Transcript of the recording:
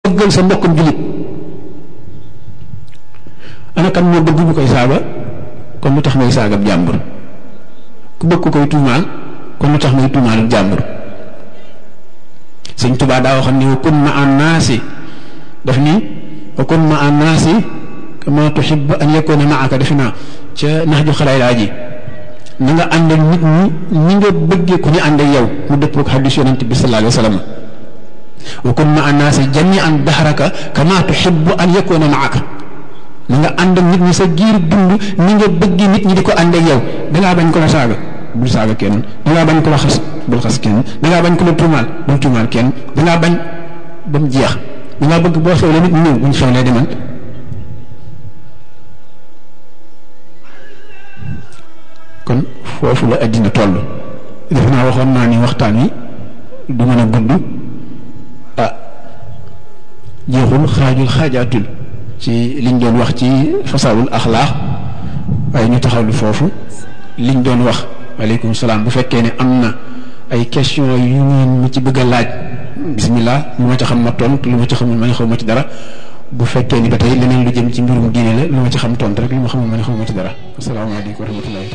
bëggal sa mbokkum julit ana kan moo bëgg ñu koy saaga kon lu tax may saagab jàmbur ku bëgg ku koy tuumaal kon lu tax may tuumaalul jàmbur sëñ Tuubaa daa waxoon ni wa kun ma an naasi daf ni wa kun ma an naasi kama tuhibbu an yakuna maaka defe naa ca nax ju xalaay laa ji na nga ànd ak nit ñi ni nga bëggee ku ñu ànd ak yow mu dëppoo ak xadis yonent bi sallallahu alayhi wa sallam wa kun ma an naasi jami'an dahraka kama tuhibbu an yakuna maaka na nga ànd ak nit ñi sa giir dund ni nga bëggee nit ñi di ko ànd ak yow dangaa bañ ko la saaga bul saaga kenn dangaa bañ ko la xas bul xas kenn dangaa bañ ko la tuumaal bul tuumaal kenn dangaa bañ ba mu jeex dangaa bëgg boo xewlee nit ñi ñëw buñ xewlee demal kon foofu la àddina toll def naa waxoon naa ni waxtaan wi du mën a gudd ah jeexul xaajul xaajaatul ci liñ doon wax ci fasaawul axlaax waaye ñu taxawlu foofu liñ doon wax waaleykum salaam bu fekkee ne am na ay question yu ngeen ma ci bëgg a laaj bismillah lu ma ci xam ma tontu lu ma ci xamul ma ne xaw ma ci dara bu fekkee ni ba tey leneen lu jëm ci mbirum diine la lu ma ci xam tontu rek lu ma xamul ma ne xaw ma ci dara asalaamaaleykum wa rahmatullahi